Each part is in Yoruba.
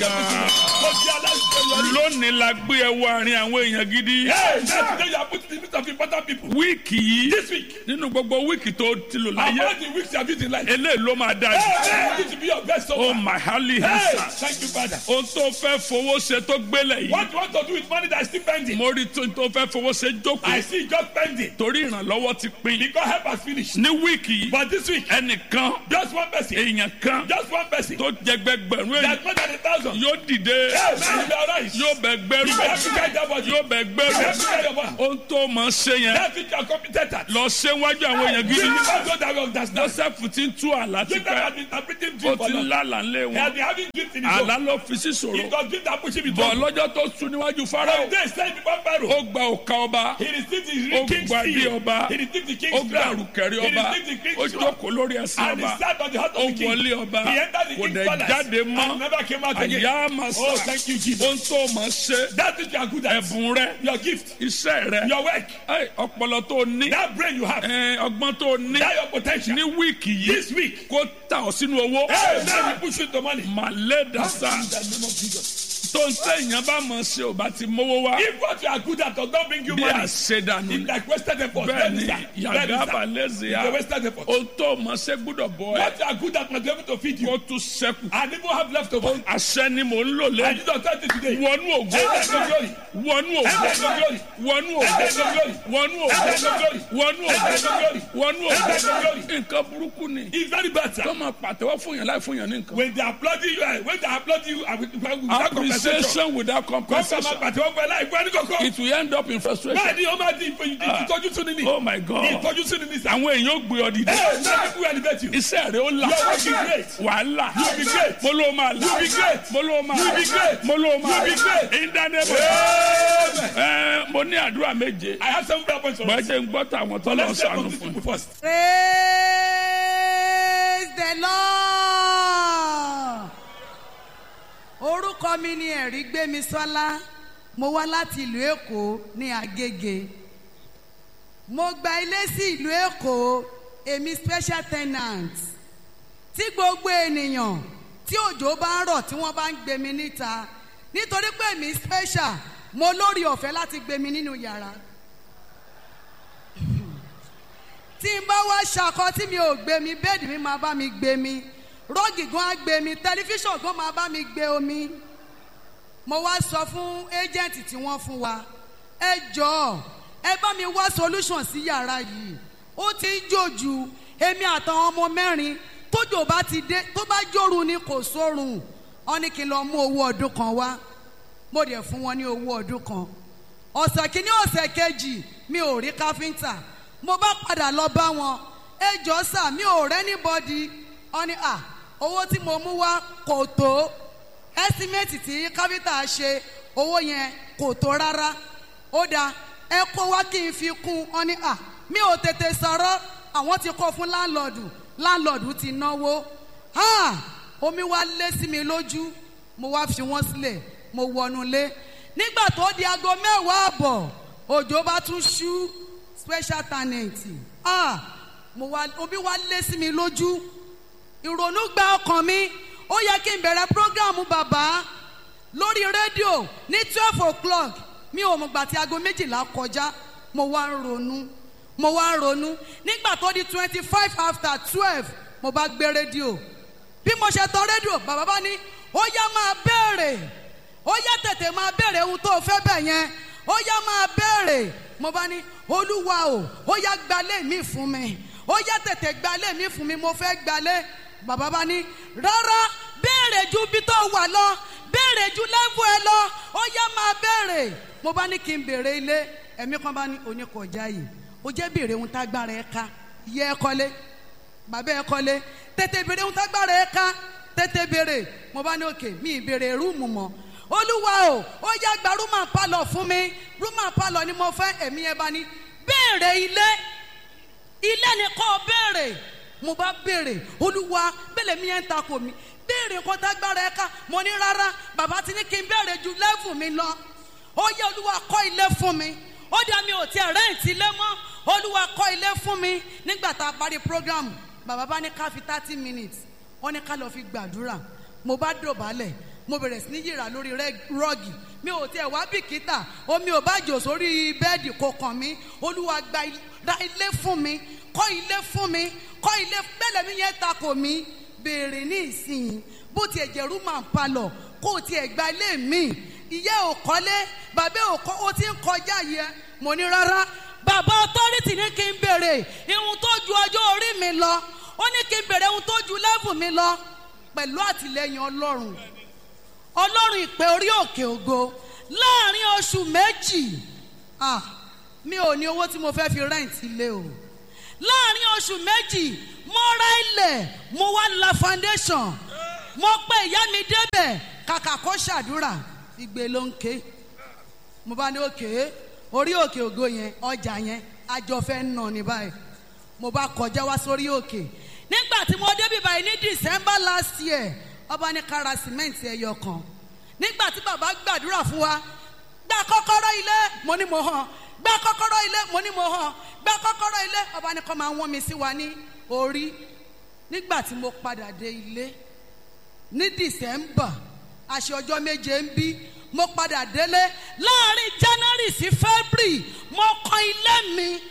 ga Ó di aláṣeyọrí. lónìí la gbé ẹ wọ àárín àwọn èèyàn gidi Hey, now today you are put in the midst of important people. wíìkì yìí This week, nínú gbogbo wíìkì tó ti lò láyé among the weeks you have used in life. eléyìí ló máa dáa Hey, jù hey, you need to be your best so ó far. màhálì Hey, hẹ́sà thank you, Father. ohun tó fẹ́ fowó ṣe tó gbélé yìí What you want to do with money that is still pending? mo rí tó tó fẹ́ fowó ṣe I jókòó see it just pending. torí ìrànlọ́wọ́ ti pin Because help has finished. ní wíìkì yìí But this week, ẹnìkan just one person, èèyàn kan just one person, tó jẹgbẹgbẹ̀rún èèyàn that's more than a thousand. yóò dìde Hey, man, you be alright. yóò bẹ gbẹrù You have to carry that body. yóò bẹ You have to gbẹrù carry your body. ohun tó mọ̀ ṣe yẹn That's it, you are competent at. lọ ṣe wájú àwọn èèyàn Give gidi me one God that will understand. joseph ti ń tú àlá Give them tipẹ́ has been interpreting ó dream for ti ń long. lálà ńlẹ̀ He has wọn been having dreams in his àlá own. ló fi sí ṣòro It was dream that pushed him into bọ̀ lọ́jọ́ tó sùn níwájú From farao there, said before Pharaoh, ó gba òka ọba he received the ó king's gba ilé seal. ọba He received the ó king's gba crown. àrùkẹ̀rẹ̀ He ọba received the ó king's crown. jókòó lórí ẹsẹ̀ And he ọba sat on the heart ó of the king. wọlé ọba He entered the kò king's dẹ̀ palace jáde and mọ́ never came out again. àyà máa Oh, sà thank you, Jesus. ohun tó mọ̀ ṣe That is you are good at. ẹ̀bùn rẹ Your gift, iṣẹ́ rẹ your work, ẹ, ọpọlọ tó ní that brain you have, ẹ, ọgbọ́n tó ní that your potential. ní wíìkì yìí This week, kó ta ọ sínú owó hey, now you push into money. màlẹ́ dàsá In the name of Jesus. tó ń tẹ̀yàn bá mọ̀ ṣe ò bá ti mówó wá If what you are good at does not bring you bí money, àṣedànù it's ni like wasted effort. bẹ́ẹ̀ Then ni it's that. Then yàgá it's that. balẹ̀sì It's yá a wasted effort. ohun tó mọ̀ ṣe gbúdọ̀ bọ̀ ẹ́ What you are good at must be able to feed kó you. tún ṣẹ́kù And even have leftover. àṣẹ ni mò ń lò And lẹ́yìn you don't tell it today. wọnú ògo Enter into glory. wọnú ògo Enter into glory. wọnú ògo Enter into glory. wọnú ògo Enter into glory. wọnú Enter into ògo glory. wọnú Enter into ògo glory. nǹkan burúkú ni It's very bad, tó sir. máa pàtẹ́wọ́ fún yàn láì fún yàn ní nǹkan. When they applaud you, eh, when they applaud you uh, with- without compensation, appreciation without come from compensation a party one by life. Where do you go? it will end up in Báyìí frustration. ni ó máa di ìfòyìn ìtọ́jú tún ní ní. oh my god Ìtọ́jú tún ní ní sá. àwọn èèyàn ó gbé ọ dìde Ẹ náà people will elevate you. iṣẹ́ rẹ̀ ó là Your work is great. wàhálà You be great. mo ló máa là You be great. mo ló máa You be great. mo ló máa You be great. ìdánimọ̀ Amen. ẹ mo ní àdúrà méje I have some prayer points for bọ́ ẹ us. jẹ́ ń gbọ́ tàwọn tó lọ Let's take sànù those fún people first. praise the lord orúkọ mi ni ẹ̀rí gbémisọ́lá mo wá láti ìlú èkó ní agége mo gba ilé sí ìlú èkó èmi special tenant tí gbogbo ènìyàn tí òjò bá ń rọ̀ tí wọ́n bá ń gbé mi níta nítorí pé èmi special mo lórí ọ̀fẹ́ láti gbé mi nínú yàrá tí n bá wá ṣakọ tí mi ò gbé mi bẹ́ẹ̀dì mi máa bá mi gbé mi rọ́ọ̀gì gan á gbé mi tẹlifíṣàn gan máa bá mi gbé omi mo wá sọ fún ẹ́jẹ̀ǹtì tí wọ́n fún wa ẹ jọ̀ọ́ ẹ bá mi wá solution sí yàrá yìí ó ti ń jòjù èmi àtàwọn ọmọ mẹ́rin tójò bá ti dé tó bá jòrú ni kò sórun wọn ní kí n lọ mú owó ọdún kan wá mo dẹ̀ fún wọn ní owó ọdún kan ọ̀sẹ̀ kìíní ọ̀sẹ̀ kejì mi ò rí káfíńtà mo bá padà lọ bá wọn ẹ jọ sà mi ò rẹ́ níbọ̀dì wọn ni à owó tí mo mú wá kò tó ẹ́símẹ́tì tí káfíńtà ṣe owó yẹn kò tó rárá ó dáa ẹ kó wá kí n fi kún wọn ni à mi ò tètè sọ̀rọ̀ àwọn ti kó fún láńlọ́ọ̀dù láńlọ́ọ̀dù ti náwó ha omi wá lé sí mi lójú mo wá fi wọ́n sílẹ̀ mo wọnú lé nígbà tó di aago mẹ́wàá àbọ̀ òjò bá tún ṣú special talent ah mo wá omi wá lé sí mi lójú ìrònú gba ọkàn mi ó yẹ kí n bẹ̀rẹ̀ programu bàbá lórí rédíò ní twelve o'clock mi ò mọ̀ gbà tí aago méjìlá kọjá mo wá ń ronú mo wá ń ronú nígbà tó di twenty five after twelve mo bá gbé rédíò bí mo ṣe tọ rédíò bàbá bá ní ó yá máa béèrè ó yá tètè máa béèrè ohun tó fẹ́ bẹ̀ yẹn ó yá máa béèrè mo bá ní olúwa o ó yá gbalé mi fún mi ó yá tètè gbalé mi fún mi mo fẹ́ gbalé bàbá bá ní rárá béèrè ju bí tó wà lọ béèrè ju lẹ́fù ẹ lọ ó yá máa béèrè mo bá ní kí n béèrè ilé ẹ̀mí kan bá ní oníkọjá yìí ó jẹ́ béèrè ohun tágbára ẹ ká yẹ ẹ kọ́lé bàbá ẹ kọ́lé tètè béèrè ohun tágbára ẹ ká tètè béèrè mo bá ní òkè mi ìbéèrè rúùmù mọ́ olúwa o ó yá gba rúmà pálọ̀ fún mi rúmà pálọ̀ ni mo fẹ́ ẹ̀mí ẹ bá ní béèrè ilé ilé ni kò béèrè mo bá béèrè olúwa bẹ́lẹ̀ mi yẹn ń takò mi béèrè nǹkan tágbára ẹ ká mo ní rárá bàbá ti ní kí n béèrè ju lẹ́fù mi lọ ó yẹ olúwa kọ́ ilé fún mi ó dá mi ò tiẹ̀ rẹ́ǹtì ilé mọ́ olúwa kọ́ ilé fún mi nígbà tá a parí program bàbá bá ní ká fi thirty minutes wọ́n ní ká lọ fi gbàdúrà mo bá dọ̀bálẹ̀ mo bẹ̀rẹ̀ sí ní yìrà lórí rẹ́- rọ́ọ̀gì mi ò tiẹ̀ wá bìkítà omi ò bá jò sórí bẹ́ẹ̀dì kò kàn mí olúwa gba il- ra ilé fún mi kọ́ ilé fún mi kọ́ ilé bẹ́ẹ̀ mi yẹn takò mí béèrè ní ìsìn bó tiẹ̀ jẹ́ rúmà ń palọ̀ kó o tiẹ̀ gba ilé mi ìyá ò kọ́lé bàbá ò kọ́ ó ti ń kọjá yẹ mo ní rárá bàbá ọtọ́rìtì ní kí n béèrè ihun tó ju ọjọ́ orí mi lọ ó ní kí n béèrè ihun tó ju lẹ́fù mi lọ pẹ̀lú àtìlẹyìn ọlọ́run ọlọ́run ìpè orí òkè ògo láàrin oṣù méjì ah, mi ò ní owó tí mo fẹ́ fi rẹ́ǹtì ilé o láàrin oṣù méjì mo ra ilẹ̀ mo wá la foundation mo pe ìyá mi débẹ̀ kàkà kó ṣàdúrà igbe ló ń ké mo bá ní òkè orí òkè ògo yẹn ọjà yẹn àjọ fẹ́ nà ní báyìí mo bá kọjá wá sórí òkè nígbà tí mo débi báyìí ní december last year ọba ní kára sìmẹ́ǹtì ẹyọ kan nígbà tí bàbá gbàdúrà fún wa gba kọ́kọ́rọ́ ilé mo ní mo hàn gba kọ́kọ́rọ́ ilé mo ní mo hàn gba kọ́kọ́rọ́ ilé ọba ní kọ́ máa wọ́n mi sí wa ní orí nígbà tí mo padà dé ilé ní december aṣọ ọjọ́ méje ń bí mo padà délé láàrin january sí february mo kan ilé mi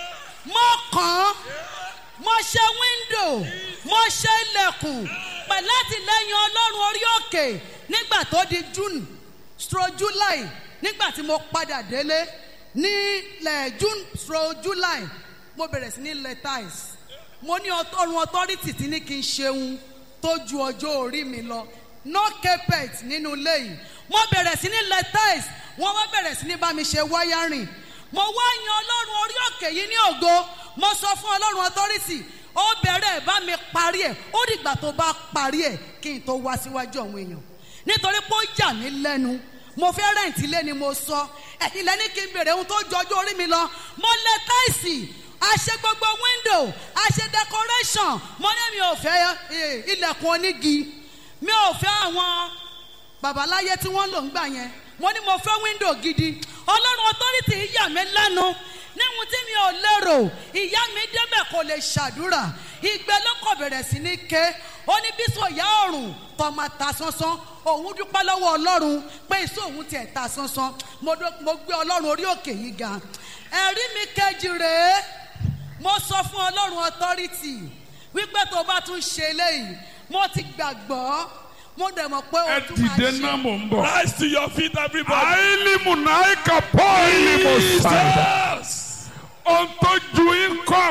mo kàn án mo ṣe wíńdò mo ṣe ilẹ̀kùn pẹ̀lú àtìlẹ́yìn ọlọ́run orí òkè nígbà tó di june stro july nígbà tí mo padà délé ní lẹ̀ june stro july mo bẹ̀rẹ̀ sí ní lẹ́tàìs mo ní ọtọ́run authority tí ní kí n ṣeun tó ju ọjọ́ orí mi lọ no carpet nínú ilé yìí mo bẹ̀rẹ̀ sí ní lẹ́tàìs wọ́n wá bẹ̀rẹ̀ sí ní bá mi ṣe wáyárìn mo wá yan ọlọ́run orí òkè yìí ní ògo mo sọ fún ọlọ́run authority ó bẹ̀rẹ̀ ẹ̀ bá mi parí ẹ̀ ó dìgbà tó bá parí ẹ̀ kí n tó wá síwájú àwọn èèyàn nítorí pé ó yà mí lẹ́nu mo fẹ́ rẹ̀ǹtì lé ni mo sọ ẹ̀yin lẹ́ni kí n bèrè ohun tó jọjú orí mi lọ mo lẹ táìsì a ṣe gbogbo window a ṣe decoration mo ní mi ò fẹ́ eh, ilẹ̀kùn onígi mi ò fẹ́ àwọn babaláyé tí wọ́n lò ń gbà yẹn mo ní mo fẹ́ window gidi ọlọ́run authority yà mí lẹ́nu níhun tí mi ò lérò ìyá mi débẹ̀ kò lè ṣàdúrà ìgbẹ́ ló kọ̀ bẹ̀rẹ̀ sí ní ké ó ní bí sọ ìyá ọ̀run tó máa ta sánsán òun dúpẹ́ lọ́wọ́ ọlọ́run pé ìṣó òun tiẹ̀ ta sánsán mo dó- mo gbé ọlọ́run orí òkè yìí ga ẹ̀rí mi kejì rèé mo sọ fún ọlọ́run authority wípé tó bá tún ṣe eléyìí mo ti gbàgbọ́ mo dẹ̀ mọ̀ pé ẹ o tún máa dìde ṣe. náà mò ń bọ̀. Rise to your feet, everybody. àìlímù náà kà pọ́ ìlímù sáyà. Jesus. ohun tó ju yín kọ́